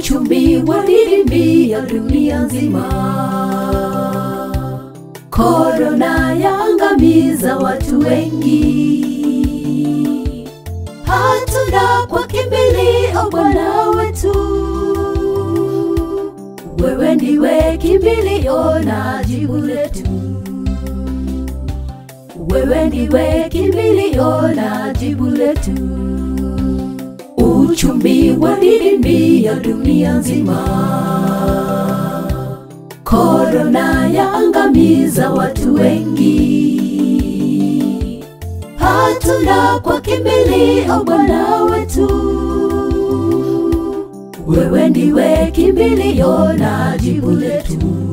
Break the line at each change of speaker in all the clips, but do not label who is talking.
uchumi wadidimia dunia nzima. Korona yaangamiza watu wengi, hatuna kwa kimbilio Bwana wetu. Wewe ndiwe kimbilio na jibu letu, wewe ndiwe kimbilio na jibu letu. Uchumi wadidimia dunia nzima, korona yaangamiza watu wengi, hatuna kwa kimbilio Bwana wetu. Wewe ndiwe kimbilio na jibu letu,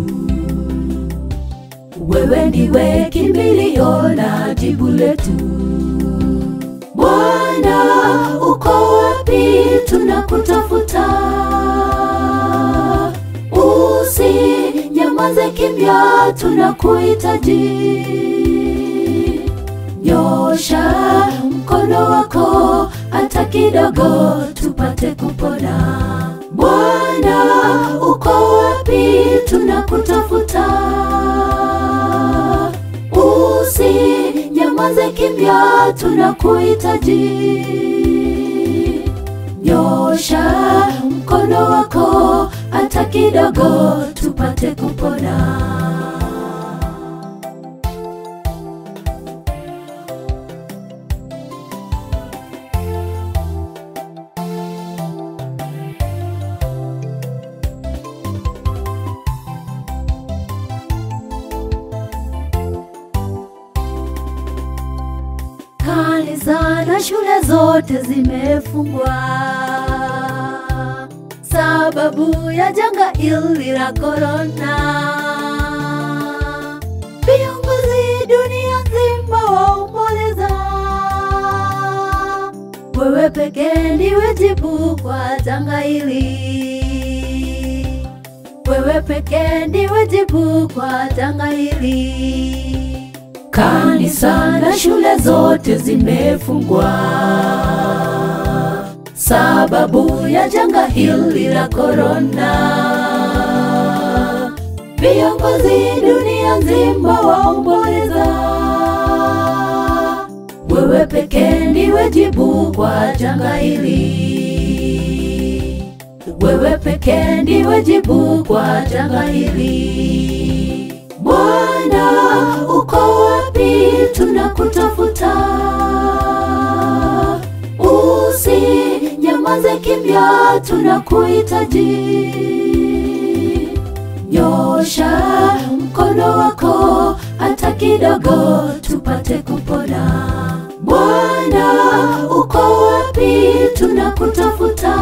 wewe ndiwe kimbilio na jibu letu. Bwana, uko wapi? Tunakutafuta, usinyamaze kimya, tunakuhitaji. Nyosha mkono wako hata kidogo, tupate kupona. Bwana, uko wapi? Tunakutafuta, usinyamaze kimya, tunakuhitaji. Nyosha mkono wako hata kidogo, tupate kupona. Kanisa na shule zote zimefungwa sababu ya janga hili la korona. Viongozi dunia nzima waomboleza, wewe pekee ndiwe jibu kwa janga hili, wewe pekee ndiwe jibu kwa janga hili. Kanisa na shule zote zimefungwa sababu ya janga hili la korona. Viongozi dunia nzima waomboleza, wewe pekee ndiwe jibu kwa janga hili, wewe pekee ndiwe jibu kwa janga hili. Bwana, uko wapi? Tunakutafuta, usinyamaze kimya, tunakuhitaji. Nyosha mkono wako hata kidogo, tupate kupona. Bwana, uko wapi? Tunakutafuta,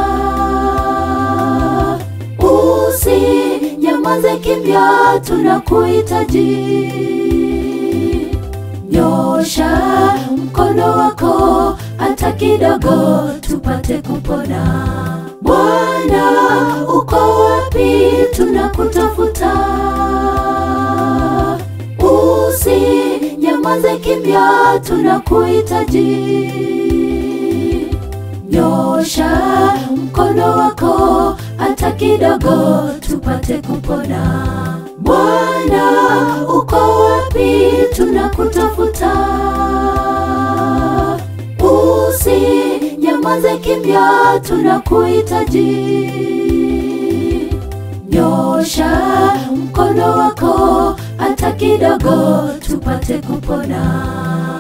usinyamaze kimya, tunakuhitaji. Nyosha mkono wako hata kidogo, tupate kupona. Bwana, uko wapi? Tunakutafuta, usinyamaze kimya, tunakuhitaji. Nyosha mkono wako hata kidogo, tupate kupona. Bwana, uko wapi? Tunakutafuta, usinyamaze kimya, tunakuhitaji. Nyosha mkono wako hata kidogo, tupate kupona.